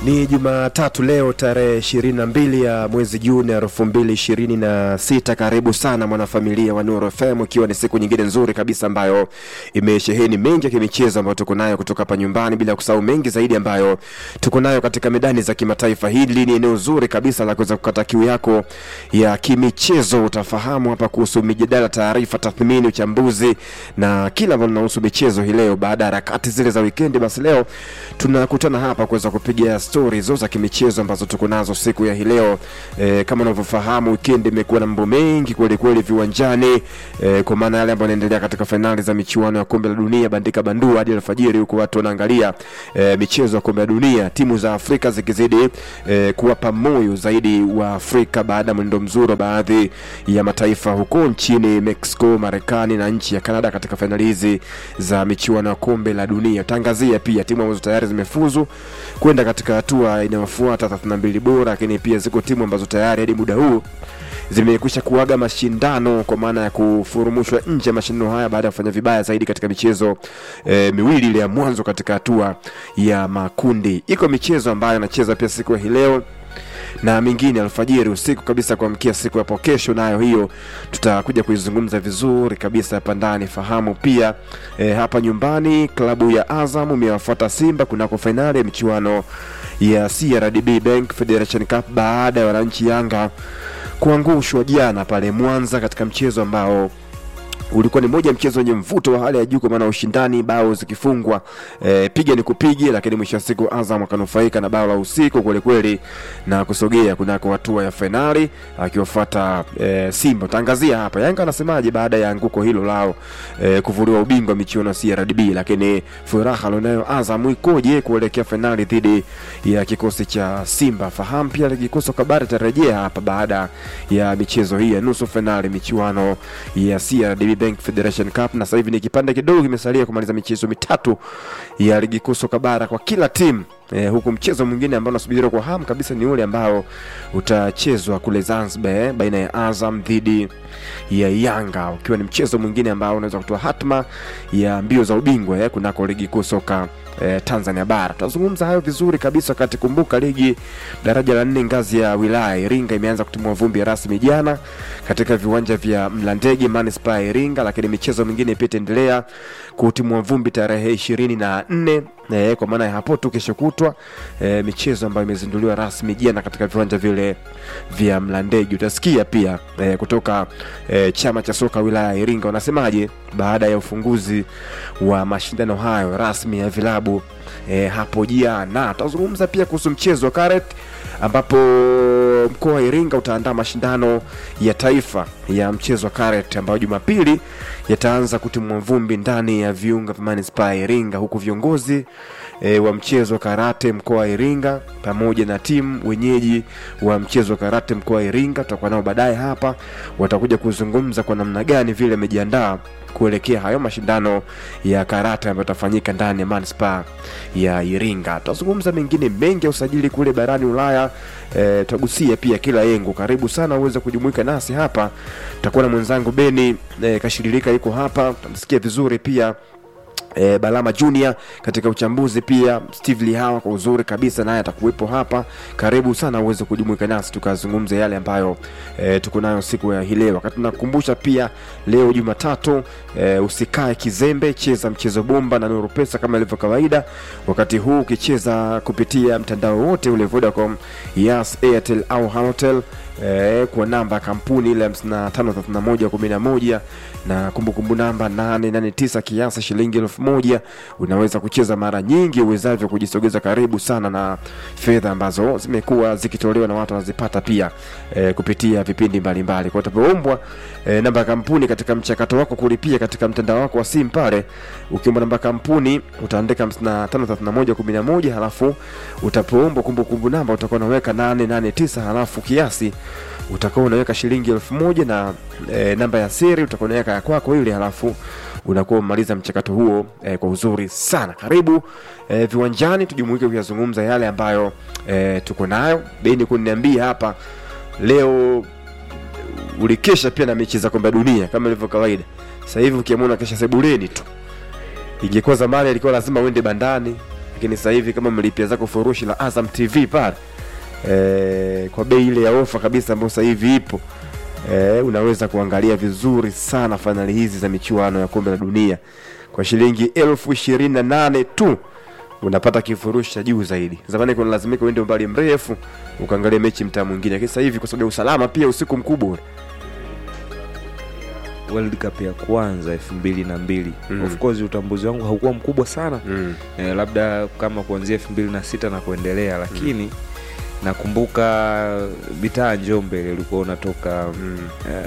Ni Jumatatu leo tarehe 22 ya mwezi Juni elfu mbili ishirini na sita. Karibu sana mwanafamilia wa Nuru FM, ikiwa ni siku nyingine nzuri kabisa ambayo imesheheni mengi ya kimichezo ambayo tuko nayo kutoka hapa nyumbani, bila kusahau mengi zaidi ambayo tuko nayo katika medani za kimataifa. Hili ni eneo zuri kabisa la kuweza kukata kiu yako ya kimichezo. Utafahamu hapa kuhusu mijadala, taarifa, tathmini, uchambuzi na kila ambalo linahusu michezo hii leo. Baada ya harakati zile za wikendi, basi leo tunakutana hapa kuweza kupiga stori hizo za kimichezo ambazo tuko nazo siku ya hii leo. E, kama unavyofahamu wikendi imekuwa na mambo mengi kweli kweli viwanjani e, kwa maana yale ambayo yanaendelea katika fainali za michuano ya kombe la dunia bandika bandua hadi alfajiri, huko watu wanaangalia e, michezo ya kombe la dunia, timu za Afrika zikizidi e, kuwapa moyo zaidi wa Afrika baada ya mwendo mzuri wa baadhi ya mataifa huko nchini Mexico, Marekani na nchi ya Canada katika fainali hizi za michuano ya kombe la dunia. Tangazia pia timu ambazo tayari zimefuzu kwenda katika hatua inayofuata 32 bora, lakini pia ziko timu ambazo tayari hadi muda huu zimekwisha kuaga mashindano kwa maana ya kufurumushwa nje ya mashindano haya baada ya kufanya vibaya zaidi katika michezo e, miwili ile ya mwanzo katika hatua ya makundi. Iko michezo ambayo anacheza pia siku ya hii leo na mingine alfajiri usiku kabisa kuamkia siku hapo kesho, nayo hiyo tutakuja kuizungumza vizuri kabisa hapa ndani. Fahamu pia e, hapa nyumbani klabu ya Azam imewafuata Simba kunako fainali ya michuano ya CRDB Bank Federation Cup baada ya wananchi Yanga kuangushwa jana pale Mwanza katika mchezo ambao ulikuwa ni moja mchezo wenye mvuto wa hali ya juu kwa maana ushindani, bao zikifungwa e, piga ni kupige, lakini mwisho wa siku Azam akanufaika na bao la usiku kweli kweli na kusogea kunako hatua ya fainali akiwafuata e, Simba. Tangazia hapa Yanga anasemaje baada ya anguko hilo lao e, kuvuliwa ubingwa michuano ya CRDB, lakini furaha alionayo Azam ikoje kuelekea fainali dhidi ya kikosi cha Simba? Fahamu pia kikosi kabari tarejea hapa baada ya michezo hii ya nusu fainali michuano ya CRDB Bank Federation Cup, na sasa hivi ni kipande kidogo kimesalia kumaliza michezo mitatu ya ligi kuu soka bara kwa kila timu. Eh, huku mchezo mwingine ambao unasubiriwa kwa hamu kabisa ni ule ambao utachezwa kule Zanzibar eh, baina ya Azam dhidi ya Yanga, ukiwa ni mchezo mwingine ambao unaweza kutoa hatma ya mbio za ubingwa eh, kunako ligi kuu soka eh, Tanzania bara. Tutazungumza hayo vizuri kabisa wakati kumbuka ligi daraja la nne ngazi ya wilaya Iringa imeanza kutimua vumbi rasmi jana katika viwanja vya Mlandege manispaa ya Iringa, lakini michezo mingine pia itaendelea kutimua vumbi tarehe ishirini na nne eh, kwa maana ya hapo tu kesho kutwa eh, michezo ambayo imezinduliwa rasmi jana katika viwanja vile vya Mlandege. Utasikia pia eh, kutoka eh, chama cha soka wilaya ya Iringa wanasemaje baada ya ufunguzi wa mashindano hayo rasmi ya vilabu eh, hapo jana. Tutazungumza pia kuhusu mchezo wa karet ambapo mkoa wa Iringa utaandaa mashindano ya taifa ya mchezo wa karet ambayo Jumapili yataanza kutimua vumbi ndani ya viunga vya manispaa ya Iringa, huku viongozi e, wa mchezo wa karate mkoa wa Iringa pamoja na timu wenyeji wa mchezo wa karate mkoa wa Iringa tutakuwa nao baadaye hapa, watakuja kuzungumza kwa namna gani vile wamejiandaa kuelekea hayo mashindano ya karate ambayo yatafanyika ndani ya manispaa ya Iringa. Tutazungumza mengine mengi ya usajili kule barani Ulaya. E, tutagusia pia kila yengo. Karibu sana uweze kujumuika nasi hapa. Tutakuwa na mwenzangu Beni e, Kashiririka yuko hapa, tutamsikia vizuri pia E, Balama Junior katika uchambuzi pia Steve Lihawa kwa uzuri kabisa naye atakuwepo hapa. Karibu sana uweze kujumuika nasi tukazungumze yale ambayo e, tuko nayo siku ya hii leo. Wakati tunakukumbusha pia leo Jumatatu, e, usikae kizembe, cheza mchezo bomba na Nuru Pesa kama ilivyo kawaida. Wakati huu ukicheza kupitia mtandao wote ule Vodacom, Yas, Airtel au Halotel E, kwa namba ya kampuni ile 553111 na kumbukumbu namba 889 kiasi shilingi elfu moja. Unaweza kucheza mara nyingi uwezavyo kujisogeza karibu sana na fedha ambazo zimekuwa zikitolewa na watu wanazipata pia e, kupitia vipindi mbalimbali. Kwa utapoombwa e, namba ya kampuni katika mchakato wako kulipia katika mtandao wako wa simu pale, ukiomba namba ya kampuni utaandika 553111 halafu utapoombwa kumbukumbu namba utakuwa unaweka 889 halafu kiasi utakuwa unaweka shilingi elfu moja na e, namba ya siri utakuwa unaweka ya kwako ile, halafu unakuwa umemaliza mchakato huo e, kwa uzuri sana. Karibu e, viwanjani tujumuike kuyazungumza yale ambayo e, tuko nayo. Beni kuniambia hapa leo ulikesha pia na mechi za kombe la dunia kama ilivyo kawaida. Sasa hivi ukiamua kesha sebuleni tu, ingekuwa zamani ilikuwa lazima uende bandani lakini sasa hivi kama mlipia zako furushi la Azam TV pale e, kwa bei ile ya ofa kabisa ambayo sasa hivi ipo e, unaweza kuangalia vizuri sana fainali hizi za michuano ya kombe la dunia kwa shilingi elfu ishirini na nane tu unapata kifurushi cha juu zaidi. Zamani kuna lazimika uende umbali mrefu ukaangalia mechi mtaa mwingine, lakini sasa hivi kwa sababu ya usalama pia usiku mkubwa ule World Cup ya kwanza elfu mbili na mbili Mm. of course utambuzi wangu haukuwa mkubwa sana mm. eh, labda kama kuanzia elfu mbili na sita na kuendelea lakini nakumbuka mitaa Njombe ile ulikuwa unatoka Mm.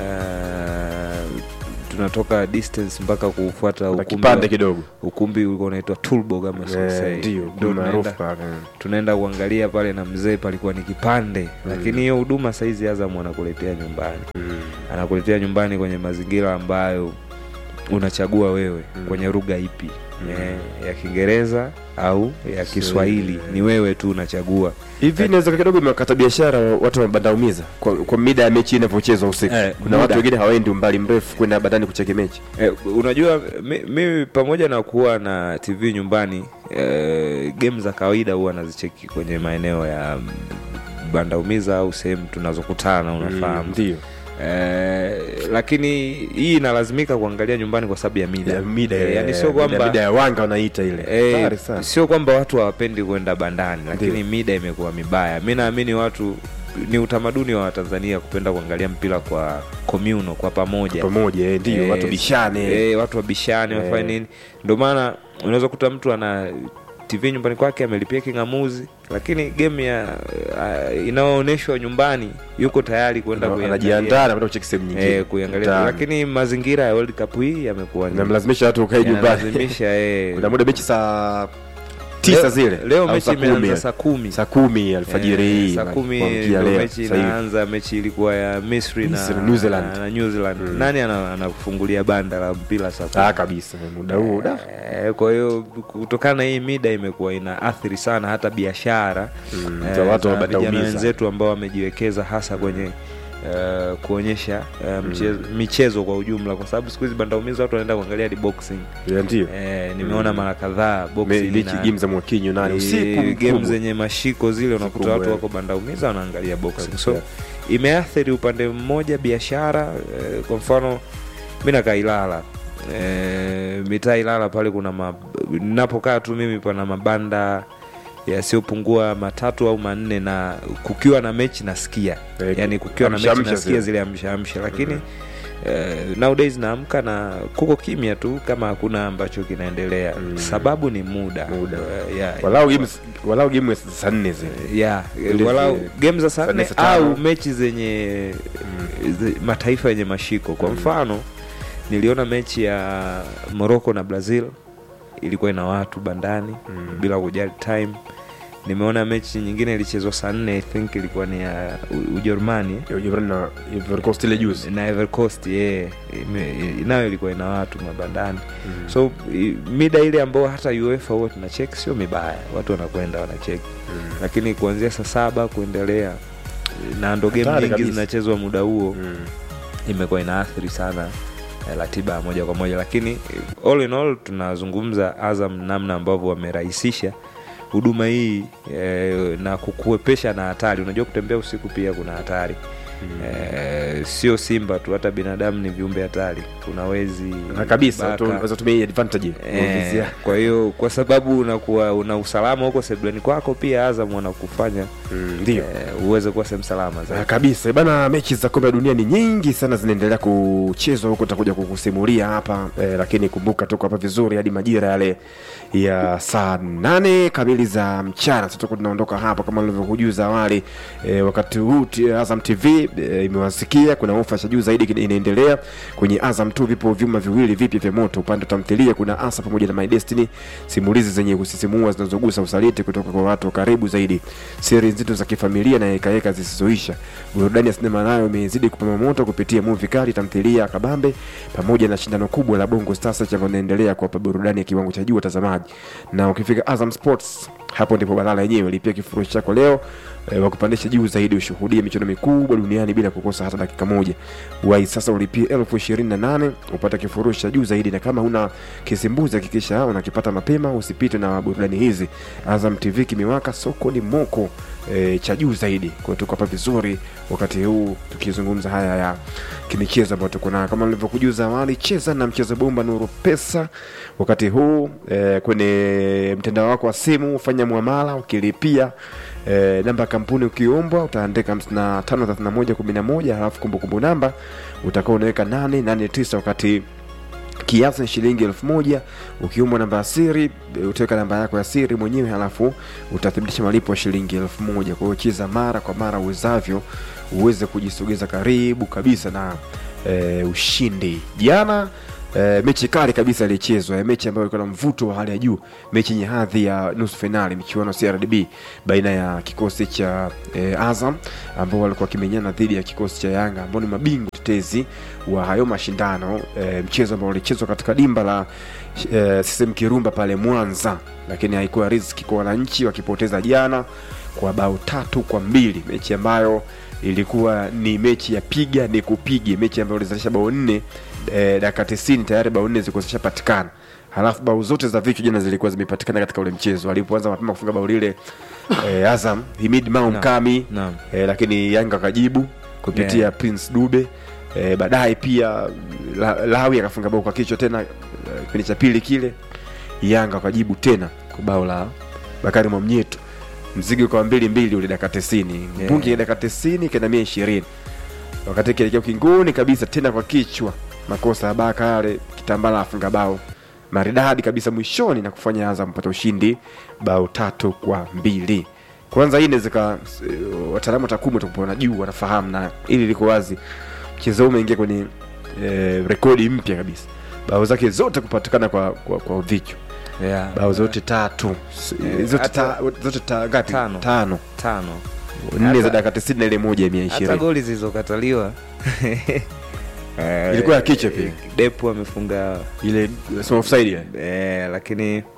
eh, tunatoka distance mpaka kufuata na ukumbi, kipande wa- kidogo ukumbi ulikuwa unaitwa Tulbo kama Eh, sikosei. ndio Ndio ndio maarufu tunaenda, pale mm. tunaenda kuangalia pale na mzee palikuwa ni kipande lakini hiyo huduma saizi Azam anakuletea nyumbani Mm. anakuletea nyumbani kwenye mazingira ambayo unachagua wewe Mm. kwenye lugha ipi Mm. eh, ya Kiingereza au ya Kiswahili ni wewe tu unachagua hivi inaweza kidogo imewakata biashara watu wamebandaumiza kwa, kwa mida ya mechi inavyochezwa usiku Eh, kuna muda. watu wengine hawaendi umbali mrefu kwenda badani kucheki mechi eh, unajua mi- mimi pamoja na kuwa na TV nyumbani eh, game za kawaida huwa nazicheki kwenye maeneo ya mm, bandaumiza au sehemu tunazokutana unafahamu ndio eh, lakini hii inalazimika kuangalia nyumbani kwa sababu ya mida Ya mida eh, ile, yani sio mida- kwamba mida ya wanga wanaita ile Eh, hatari sana sio kwamba watu hawapendi kwenda bandani lakini Ndio. mida imekuwa mibaya mi naamini watu ni utamaduni wa watanzania kupenda kuangalia mpira kwa communal kwa pamoja pamoja eh, ndio Eh, watu bishane eh, watu wabishane Eh. wafanye nini ndio maana unaweza kuta mtu ana tv nyumbani kwake amelipia king'amuzi lakini game ya uh, inayoonyeshwa nyumbani yuko tayari kwenda kuiangalia. anajiandaa na kwenda kucheki sehemu nyingine eh, kuiangalia Mtaani. lakini mazingira ya World Cup hii yamekuwa ni- namlazimisha watu ukae nyumbani yanalazimisha eh, kuna muda mechi saa tisa Leo- zile leo au mechi saa kumi, imeanza eh. saa kumi saa kumi alfajiri Eh, hii saa na kumi kuamkia ndio leo, mechi sasa hivi. inaanza mechi ilikuwa ya misri na, Misri, New Zealand. na, na New Zealand. Mm. nani ana- anakufungulia banda la mpira saa kumi? Ah, kabisa muda huo da Eh, kwa hiyo kutokana na hii mida imekuwa ina athiri sana hata biashara Mm, eh, za watu za wabadaumiza. vijana wenzetu ambao wamejiwekeza hasa kwenye eh, kuonyesha eh, mchezo, michezo kwa ujumla kwa sababu siku hizi bandaumiza watu wanaenda kuangalia hadi boxing Ya, ndio eh, nimeona Mm. mara kadhaa Me- boxing mechi na- game za mwakinyo nani Eh, usiku game mkubwa. zenye mashiko zile unakuta kubwa, watu eh. wako bandaumiza wanaangalia boxing Kabisa. so imeathiri upande mmoja biashara eh, kwa mfano mi nakaa Ilala eh, mitaa Ilala pale kuna ma, napokaa tu mimi pana mabanda yasiyopungua matatu au manne na kukiwa na mechi nasikia Eh, yani kukiwa na mechi amsha-amsha nasikia zile. zile amshaamsha lakini eh, nowadays naamka na kuko kimya tu kama hakuna ambacho kinaendelea Mm. sababu ni muda, Muda. Eh, yeah, walau game walau game saa nne zile yeah, Ile walau zi- game za saa saa nne, nne saa tano. au mechi zenye zi- mataifa yenye mashiko kwa Mm. mfano niliona mechi ya morocco na brazil ilikuwa ina watu bandani Mm. bila kujali time nimeona mechi nyingine ilichezwa saa nne i think ilikuwa ni ya U- ujerumani Ya Ujerumani na Ivory Coast ile juzi na Ivory Coast yeah. Ime- nayo ilikuwa ina watu mabandani Mm. so i- mida ile ambao hata uefa huwa tunacheki sio mibaya watu wanakwenda wanacheki Mm. lakini kuanzia saa saba kuendelea na ndo game Hatari nyingi kabisa. zinachezwa muda huo Mm. imekuwa inaathiri sana eh, ratiba ya moja kwa moja lakini eh, all in all tunazungumza azam namna ambavyo wamerahisisha huduma hii eh, na kukuepesha na hatari unajua kutembea usiku pia kuna hatari eh, sio simba tu hata binadamu ni viumbe hatari kuna wezi na kabisa baka. tu- unaweza tumia hii advantage Eh, Kuongezea. kwa hiyo kwa sababu unakuwa una usalama huko sebuleni kwako pia azam wanakufanya Mm, ndio eh, uweze kuwa sehemu salama Ah, zaidi kabisa bana mechi za kombe la dunia ni nyingi sana zinaendelea kuchezwa huko takuja kukusimulia hapa eh, lakini kumbuka tuko hapa vizuri hadi majira yale ya saa nane kamili za mchana sasa tuko tunaondoka hapa kama nilivyokujuza awali eh, wakati huu t- azam tv eh, imewasikia kuna ofa cha juu zaidi kina- inaendelea kwenye azam tu vipo vyuma viwili vipya vya moto upande wa tamthilia kuna asa pamoja na my destiny simulizi zenye kusisimua zinazogusa usaliti kutoka kwa watu wa karibu zaidi siri nzito za kifamilia na hekaheka zisizoisha burudani ya sinema nayo imezidi kupamba moto kupitia muvi kali tamthilia kabambe pamoja na shindano kubwa la bongo stars ambalo linaendelea kuwapa burudani ya kiwango cha juu watazamaji na ukifika azam sports hapo ndipo balala yenyewe lipia kifurushi chako leo e, wakupandisha juu zaidi ushuhudie michuano mikubwa duniani bila kukosa hata dakika moja wai sasa ulipie elfu ishirini na nane upata kifurushi cha juu zaidi na kama huna kisimbuzi hakikisha unakipata mapema usipite na burudani hizi azam tv kimewaka soko ni moko e, cha juu zaidi kwa tuko hapa vizuri wakati huu tukizungumza haya ya kimichezo ambayo tuko nayo kama nilivyokujuza awali cheza na mchezo bomba nuru pesa wakati huu e, kwenye mtandao wako wa simu fanya mwamala ukilipia e, namba ya kampuni ukiombwa utaandika 553111 halafu kumbukumbu namba utakuwa unaweka 889 wakati kiasi ni shilingi elfu moja ukiumbwa namba ya siri e, utaweka namba yako ya siri mwenyewe halafu utathibitisha malipo ya shilingi elfu moja kwa hiyo cheza mara kwa mara uwezavyo uweze kujisogeza karibu kabisa na e, ushindi jana E, mechi kali kabisa ilichezwa e, mechi ambayo ilikuwa na mvuto wa hali ya juu mechi yenye hadhi ya nusu fainali michuano CRDB baina ya kikosi cha e, Azam ambao walikuwa wakimenyana dhidi ya kikosi cha Yanga ambao ni mabingwa tetezi wa hayo mashindano e, mchezo ambao ulichezwa katika dimba la e, CCM Kirumba pale Mwanza, lakini haikuwa riziki kwa wananchi wakipoteza jana kwa bao tatu kwa mbili, mechi ambayo ilikuwa ni mechi ya piga ni kupige, mechi ambayo ilizalisha bao nne e, dakika tisini tayari bao nne zilikuwa zishapatikana halafu bao zote za vichwa jana zilikuwa zimepatikana katika ule mchezo alipoanza mapema kufunga bao lile e, Azam Himid Mao Naam. Mkami Naam. e, lakini Yanga akajibu kupitia Yeah. Prince Dube e, baadaye pia la, Lawi akafunga bao kwa kichwa tena eh, kipindi cha pili kile Yanga wakajibu tena kwa bao la Bakari Mwamnyeto mzigo ukawa mbili mbili ule dakika tisini Yeah. mpungi dakika tisini kenda mia ishirini wakati kielekea ukingoni kabisa tena kwa kichwa makosa ya baka yale kitambala afunga bao maridadi kabisa mwishoni na kufanya Azam pata ushindi bao tatu kwa mbili kwanza hii inawezeka wataalamu wa takwimu watakuwa wanajua wanafahamu na ili liko wazi mchezo huu umeingia kwenye e, rekodi mpya kabisa bao zake zote kupatikana kwa, kwa, kwa vichwa Yeah. bao zote tatu S- Eh, zote, hata- ta, zote ta, ngapi Tano. tano tano nne za Hata- dakika tisini na ile moja ya mia hata ishirini goli zilizokataliwa Eh, Ilikuwa ya kichwa pia. Depu amefunga ile sema offside ile. eh, lakini eh,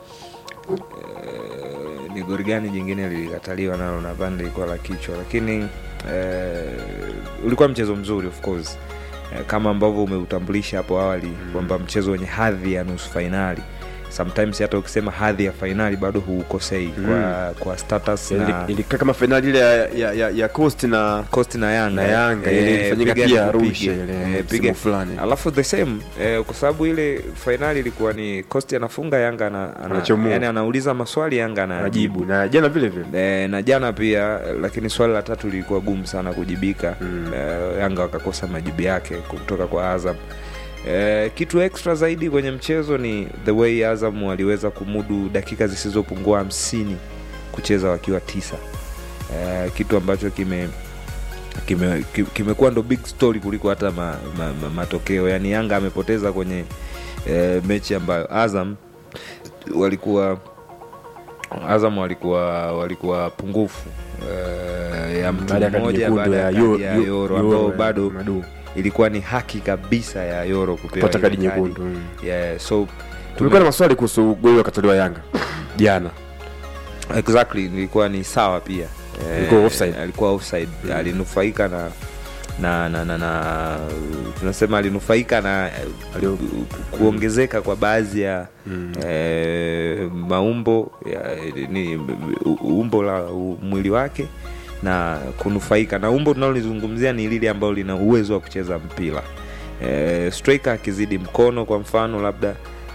ni gori gani jingine lilikataliwa nalo nadhani lilikuwa la kichwa lakini eh, ulikuwa mchezo mzuri of course eh, kama ambavyo umeutambulisha hapo awali mm. kwamba mchezo wenye hadhi ya nusu fainali sometimes hata ukisema hadhi ya fainali bado huukosei mm. kwa, kwa status Ili- na ilikaa kama fainali ile ya, ya, ya, ya coast na Coast na Yanga na Yanga ile Eh, ilifanyika piga pia nikupige. Arusha ile Eh, msimu piga- fulani. alafu the same eh, kwa sababu ile fainali ilikuwa ni Coast anafunga Yanga ana, ana, Anachomoa. yani anauliza maswali Yanga najibu anajibu na jana vile vile E, na jana pia lakini swali la tatu lilikuwa gumu sana kujibika Mm. e, Yanga wakakosa majibu yake kutoka kwa Azam. E, kitu extra zaidi kwenye mchezo ni the way Azam waliweza kumudu dakika zisizopungua hamsini kucheza wakiwa tisa e, kitu ambacho kime kimekuwa kime kimekuwa ndo big story kuliko hata ma, ma, ma, matokeo yaani Yanga amepoteza kwenye e, mechi ambayo Azam walikuwa Azam walikuwa walikuwa pungufu eh, ya mtu Baada ya kadi mmoja nyekundu baada ya ya kadi Yo- ya Yo- Yoro Yoro ambao ya bado Madu. ilikuwa ni haki kabisa ya Yoro kupewa pata ile kadi nyekundu mm. Yeah, so tumekuwa na maswali kuhusu goli wakatoliwa Yanga jana exactly nilikuwa ni sawa pia Eh, Ilikuwa offside. alikuwa offside alinufaika na na na, na, na tunasema alinufaika na Alio- kuongezeka kwa baadhi ya Mm. eh, maumbo ya, ni u- umbo la u- mwili wake na kunufaika na umbo tunalolizungumzia ni lile ambalo lina uwezo wa kucheza mpira eh, striker akizidi mkono kwa mfano labda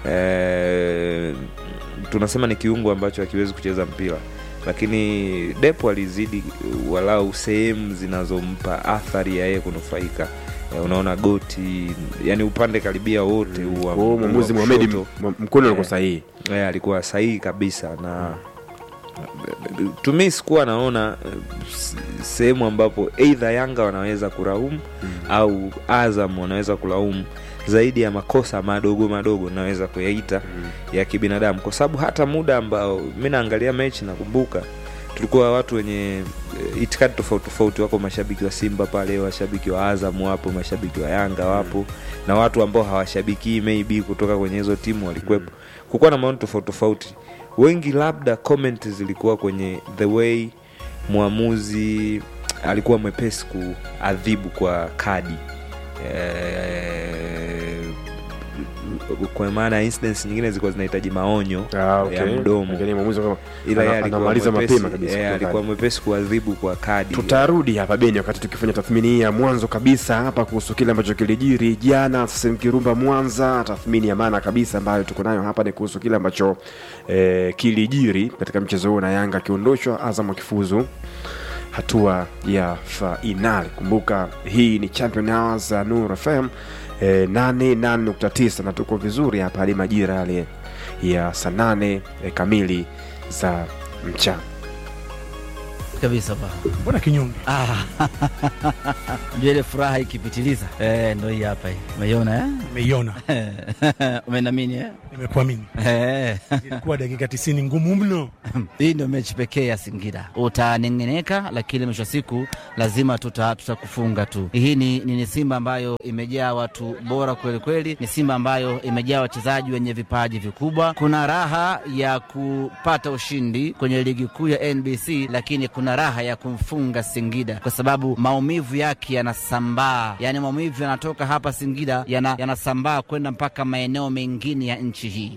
eh, tunasema ni kiungo ambacho hakiwezi kucheza mpira lakini depo alizidi walau sehemu zinazompa athari ya yeye kunufaika Eh, unaona goti yani upande karibia wote huu wa- Kwa hiyo mwamuzi wa Mohamed kushoto. M- mkono alikuwa Eh. sahihi Eh, alikuwa sahihi kabisa na tumi sikuwa naona eh, s- sehemu ambapo eidha yanga wanaweza kulaumu au azam wanaweza kulaumu zaidi ya makosa madogo madogo naweza kuyaita ya kibinadamu kwa sababu hata muda ambao mi naangalia mechi nakumbuka tulikuwa watu wenye eh, itikadi tofauti tofauti wako mashabiki wa simba pale washabiki wa azam wapo mashabiki wa yanga wapo na watu ambao hawashabikii maybe kutoka kwenye hizo timu walikuwepo kukuwa na maoni tofauti tofauti wengi labda comment zilikuwa kwenye the way mwamuzi alikuwa mwepesi kuadhibu kwa kadi eh, kwa maana incidents nyingine zilikuwa zinahitaji maonyo Ah, okay. ya mdomo Lakini mwamuzi kama- ila yeye ana- alikuwa anamaliza mwepesi- mapema kabisa eh, kwa alikuwa kadi. mwepesi kuadhibu kwa kadi tutarudi hapa beni wakati tukifanya tathmini hii ya mwanzo kabisa hapa kuhusu kile ambacho kilijiri jana sasa kirumba mwanza tathmini ya maana kabisa ambayo tuko nayo hapa ni kuhusu kile ambacho eh, kilijiri katika mchezo huo na yanga akiondoshwa azam akifuzu hatua ya fainali kumbuka hii ni champion hours za nur fm eh, 88.9 na tuko vizuri hapa hadi majira yale ya saa nane eh, kamili za mchana kabisa pa mbona kinyonge ah. Ndio ile furaha ikipitiliza eh, ndo hii hapa hii umeiona nimeiona eh? umenamini eh? nimekuamini Eh. ilikuwa dakika tisini ngumu mno hii ndio mechi pekee ya Singida. Utanengeneka, lakini mwisho wa siku lazima tuta tutakufunga tu. Hii ni, ni, ni Simba ambayo imejaa watu bora kweli kweli, ni Simba ambayo imejaa wachezaji wenye vipaji vikubwa. Kuna raha ya kupata ushindi kwenye ligi kuu ya NBC, lakini kuna raha ya kumfunga Singida kwa sababu maumivu yake yanasambaa, yaani maumivu yanatoka hapa Singida yana- yanasambaa kwenda mpaka maeneo mengine ya nchi hii.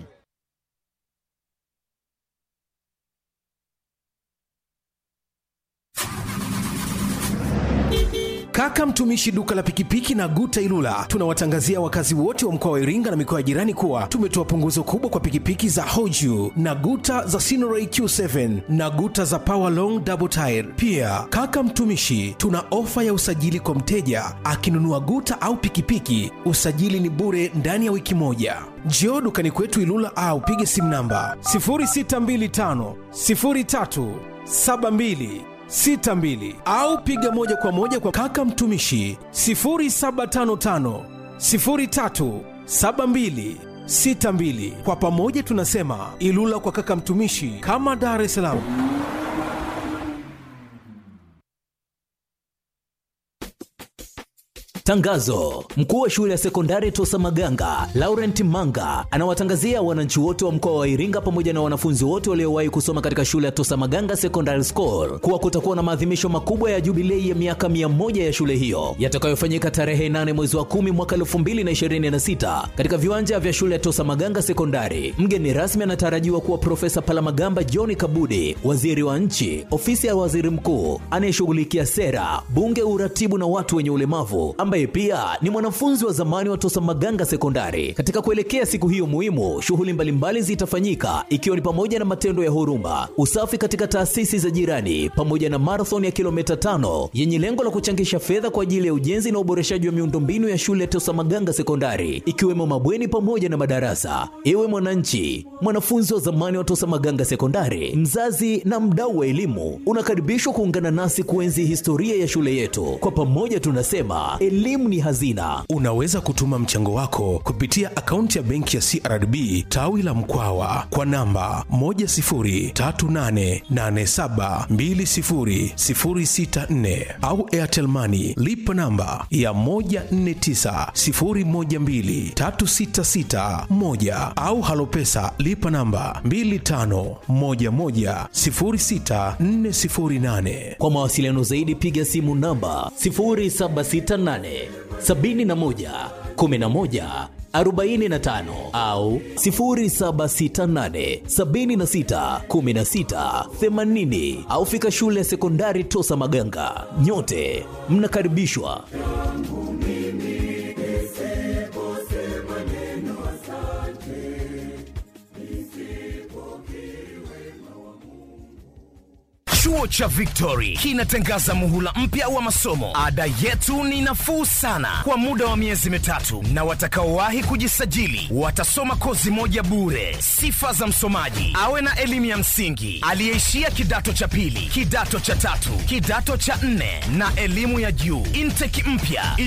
Kaka mtumishi duka la pikipiki na Guta Ilula tunawatangazia wakazi wote wa mkoa wa Iringa na mikoa ya jirani kuwa tumetoa punguzo kubwa kwa pikipiki za Hoju na Guta za Sinoray Q7 na Guta za Power Long Double Tire. Pia kaka mtumishi, tuna ofa ya usajili kwa mteja akinunua Guta au pikipiki, usajili ni bure ndani ya wiki moja. Njoo dukani kwetu Ilula au pige simu namba 0625 03 72 62 au piga moja kwa moja kwa kaka mtumishi 0755 03 72 62. Kwa pamoja tunasema Ilula kwa kaka mtumishi, kama Dar es Salaam. Tangazo: mkuu wa shule ya sekondari Tosa Maganga Laurent Manga anawatangazia wananchi wote wa mkoa wa Iringa pamoja na wanafunzi wote waliowahi kusoma katika shule ya Tosa Maganga Secondary School kuwa kutakuwa na maadhimisho makubwa ya jubilei ya miaka 100 ya shule hiyo yatakayofanyika tarehe 8 mwezi wa 10 mwaka 2026 katika viwanja vya shule ya Tosa Maganga Sekondari. Mgeni rasmi anatarajiwa kuwa Profesa Palamagamba John Kabudi, waziri wa nchi, ofisi ya waziri mkuu anayeshughulikia sera, bunge, uratibu na watu wenye ulemavu ambaye pia ni mwanafunzi wa zamani wa Tosa Maganga Sekondari. Katika kuelekea siku hiyo muhimu, shughuli mbalimbali zitafanyika ikiwa ni pamoja na matendo ya huruma, usafi katika taasisi za jirani, pamoja na marathon ya kilomita tano yenye lengo la kuchangisha fedha kwa ajili ya ujenzi na uboreshaji wa miundombinu ya shule ya Tosa Maganga Sekondari, ikiwemo mabweni pamoja na madarasa. Ewe mwananchi, mwanafunzi wa zamani wa Tosa Maganga Sekondari, mzazi na mdau wa elimu, unakaribishwa kuungana nasi kuenzi historia ya shule yetu. Kwa pamoja tunasema elimu ni hazina. Unaweza kutuma mchango wako kupitia akaunti ya benki ya CRDB tawi la Mkwawa kwa namba 10388720064 au Airtel Money lipa namba ya 1490123661 au Halopesa lipa namba 25110648. Kwa mawasiliano zaidi piga simu namba 0768 71 11 45 au 0768 76 16 80 au fika shule ya sekondari Tosa Maganga. Nyote mnakaribishwa. Chuo cha Victory kinatangaza muhula mpya wa masomo. Ada yetu ni nafuu sana kwa muda wa miezi mitatu, na watakaowahi kujisajili watasoma kozi moja bure. Sifa za msomaji: awe na elimu ya msingi, aliyeishia kidato cha pili, kidato cha tatu, kidato cha nne na elimu ya juu. Intake mpya